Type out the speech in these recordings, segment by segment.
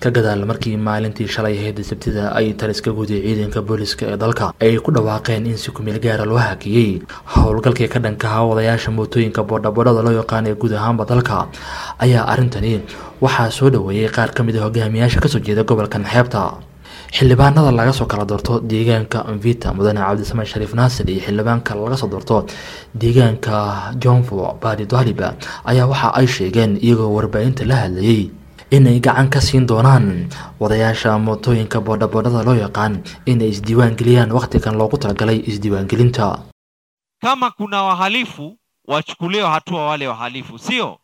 ka gadaal markii maalintii shalay ahayd sabtida ay taliska guday ciidanka booliska ee dalka ay ku dhawaaqeen in si kumeel gaara loo hakiyey howlgalkii ka dhankaha wadayaasha mootooyinka boodhaboodhada loo yaqaan ee guud ahaanba dalka ayaa arrintani waxaa soo dhaweeyey qaar ka mid a hogaamiyaasha kasoo jeeda gobolkan xeebta xildhibaanada laga soo kala doorto deegaanka mvita mudane cabdisamaan shariif naasir iyo xildhibaanka laga soo doorto deegaanka johnfo badi daliba ayaa waxa ay sheegeen iyagoo warbaahinta la hadlayay inay gacan ka siin doonaan wadayaasha mootooyinka boodhaboodhada loo yaqaan inay isdiiwaan geliyaan wakhtigan loogu talagalay isdiiwaangelinta kama kuna wahalifu wachukuliwe hatua wale wahalifu sio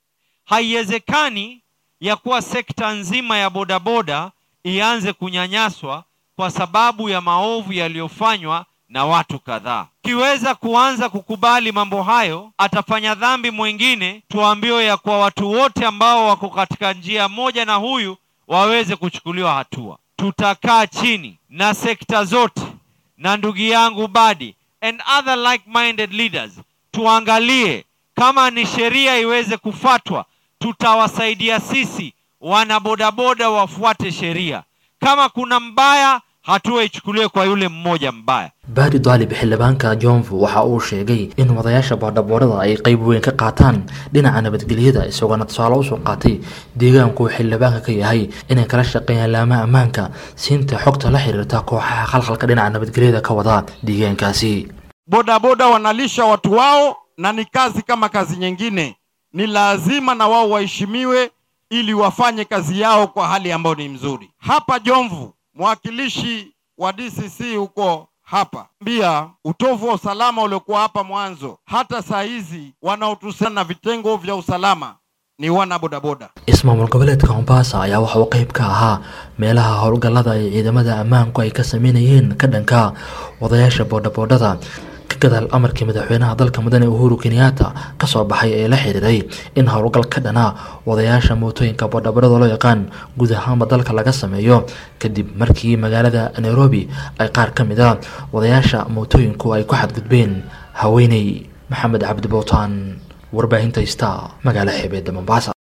haiwezekani ya kuwa sekta nzima ya bodaboda ianze kunyanyaswa kwa sababu ya maovu yaliyofanywa na watu kadhaa. Kiweza kuanza kukubali mambo hayo, atafanya dhambi mwingine, tuambiwe ya kwa watu wote ambao wako katika njia moja na huyu waweze kuchukuliwa hatua. Tutakaa chini na sekta zote na ndugu yangu Badi and other like-minded leaders, tuangalie kama ni sheria iweze kufatwa, tutawasaidia sisi wana bodaboda wafuate sheria. Kama kuna mbaya, hatua ichukuliwe kwa yule mmoja mbaya. baadi daalib xildhibaanka johnfu waxa uu sheegay in wadayaasha boodhaboodhada ay qeyb weyn ka qaataan dhinaca nabadgelyada isagoona tusaale usoo qaatay deegaanku uu xildhibaanka ka yahay inay kala shaqeeyaan laamaha ammaanka siinta xogta la xiriirta kooxaha khalkhalka dhinaca nabadgelyada ka wada deegaankaasi bodaboda wanalisha watu wao na ni kazi kama kazi nyingine, ni lazima na wao waheshimiwe ili wafanye kazi yao kwa hali ambayo ni mzuri. Hapa Jomvu, mwakilishi wa DCC huko hapa mbia utovu wa usalama uliokuwa hapa mwanzo, hata saa hizi wanaotuhusiana na vitengo vya usalama ni wana bodaboda. ismaamul goboleedka mombasa ayaa waxa uu qeyb ka ahaa meelaha howlgallada ay ciidamada ammaanku ay ka sameynayeen ka dhanka wadayaasha boodhaboodhada ka gadaal amarkii madaxweynaha dalka mudane uhuru kenyatta kasoo baxay ee la xiriiray in howlgal ka dhana wadayaasha mootooyinka boodhaboodhada loo yaqaan guud ahaanba dalka laga sameeyo kadib markii magaalada nairobi ay qaar ka mid a wadayaasha mootooyinku ay ku xadgudbeen haweeney maxamed cabdi bowtaan warbaahinta ista magaalo xeebeedda mombasa